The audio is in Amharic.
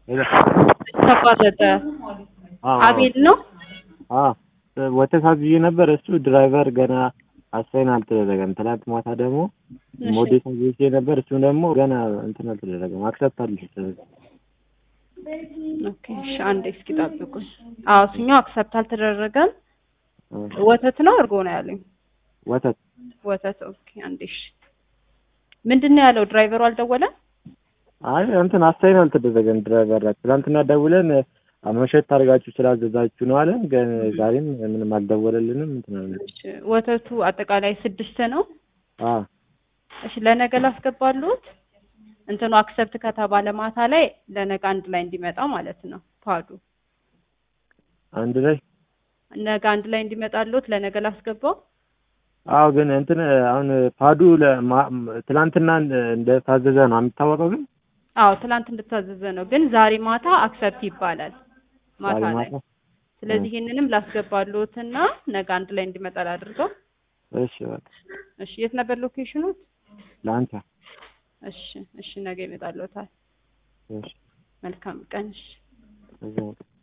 ተቋረጠ። አዎ አቤል ነው። አዎ ወተት አዝዤ ነበር። እሱ ድራይቨር ገና አሳይን አልተደረገም። ትናንት ማታ ደግሞ እሺ። ሞዴስ አዝዤ ነበር። እሱ ደግሞ ገና እንትን አልተደረገም። አክሰፕት አልተደረገም። ኦኬ እሺ፣ አንዴ እስኪ ጠብቁኝ። አዎ እሱኛው አክሰፕት አልተደረገም። እ ወተት ነው እርጎ ነው ያለኝ? ወተት ወተት። ኦኬ አንዴ እሺ። ምንድን ነው ያለው? ድራይቨሩ አልደወለም? አይ እንትን አሳይን አልተደረገም። ድራይቨር ትናንትና ደውለን መሸት አድርጋችሁ ስላዘዛችሁ ነው አለን። ግን ዛሬም ምንም አልደወለልንም። እንትን አለ እሺ፣ ወተቱ አጠቃላይ ስድስት ነው። አዎ እሺ ለነገ ላስገባሉት እንትኑ አክሰፕት ከተባለ ማታ ላይ ለነገ አንድ ላይ እንዲመጣ ማለት ነው። ፓዱ አንድ ላይ ነገ አንድ ላይ እንዲመጣሉት ለነገ ላስገባው። አዎ ግን እንትን አሁን ፓዱ ለማ- ትናንትና እንደታዘዘ ነው የሚታወቀው። ግን አዎ ትላንት እንድታዘዘ ነው፣ ግን ዛሬ ማታ አክሰፕት ይባላል ማታ ዛሬ ላይ። ማታ ስለዚህ ይህንንም ላስገባሉትና ነገ አንድ ላይ እንዲመጣ ላድርገው። እሺ በቃ እሺ የት ነበር ሎኬሽኑ? ለአንተ እሺ እሺ ነገ ይመጣሉታል። እሺ መልካም ቀን። እሺ እዛው